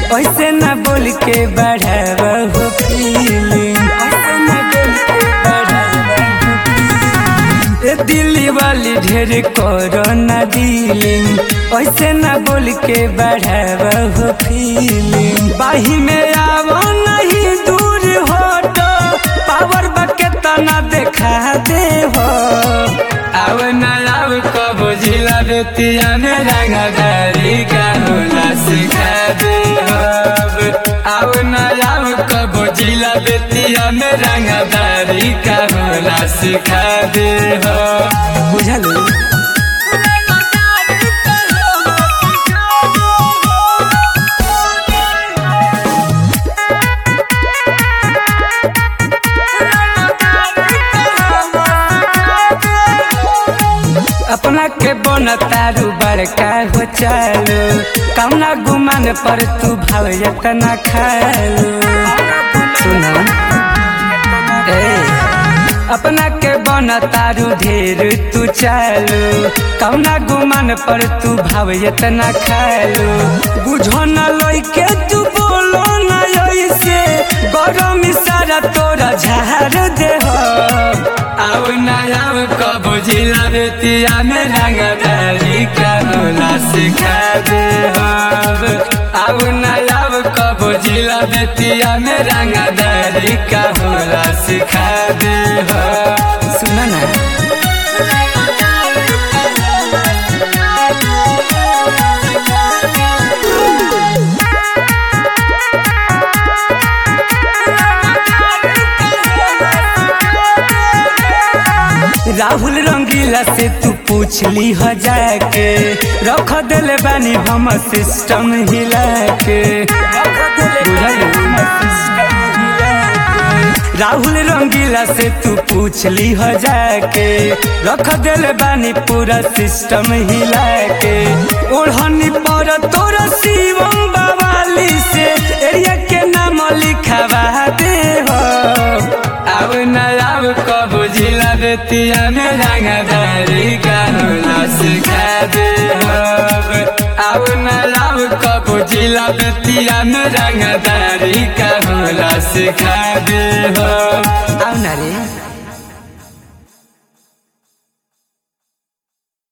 ऐसे न बोल के बढ़ाव हो फीलिंग ऐसे न बोल के बढ़ाव हो feeling। ए दिल्ली वाली ढेर करो न डीलिंग ऐसे न बोल के बढ़ाव हो फीलिंग बाही में आवो नहीं दूर हटो पावर बके तना देखा दे हो आव न आव कब जिला बेतिया में रंगदारी का होला सिखा दे हो आव न आव कब जिला बेतिया में रंगदारी का होला सिखा दे हो बुझल अपना के बन तारू बड़का हो चालू कौना गुमान पर तू भाव इतना खालू सुनो ए अपना के बन तारू ढेर तू चालू कौना गुमान पर तू भाव इतना खालू बुझो न लई के तू बोलो न ऐसे गरम सारा तोरा झाड़ दे हो आव न आव कब जिला बेतिया में रंगदारी का होला सिखा दे हब आव न आव कब जिला बेतिया में रंगदारी का होला सिखा दे हो सुना ना राहुल रंगीला से तू पूछ ली हो जाके रख दिले बानी हम सिस्टम हिला के राहुल रंगीला से तू पूछ ली हो जाके रख दिले बानी पूरा सिस्टम हिला के ओढ़नी पर तोरा शिवम बवाली से एरिया के नाम लिखवा दे हो अब न अब कब जिला बेतिया में रंगदारी का होला सिखा दे अब न अब कब जिला बेतिया में रंगदारी का होला सिखा दे हो अब ना रे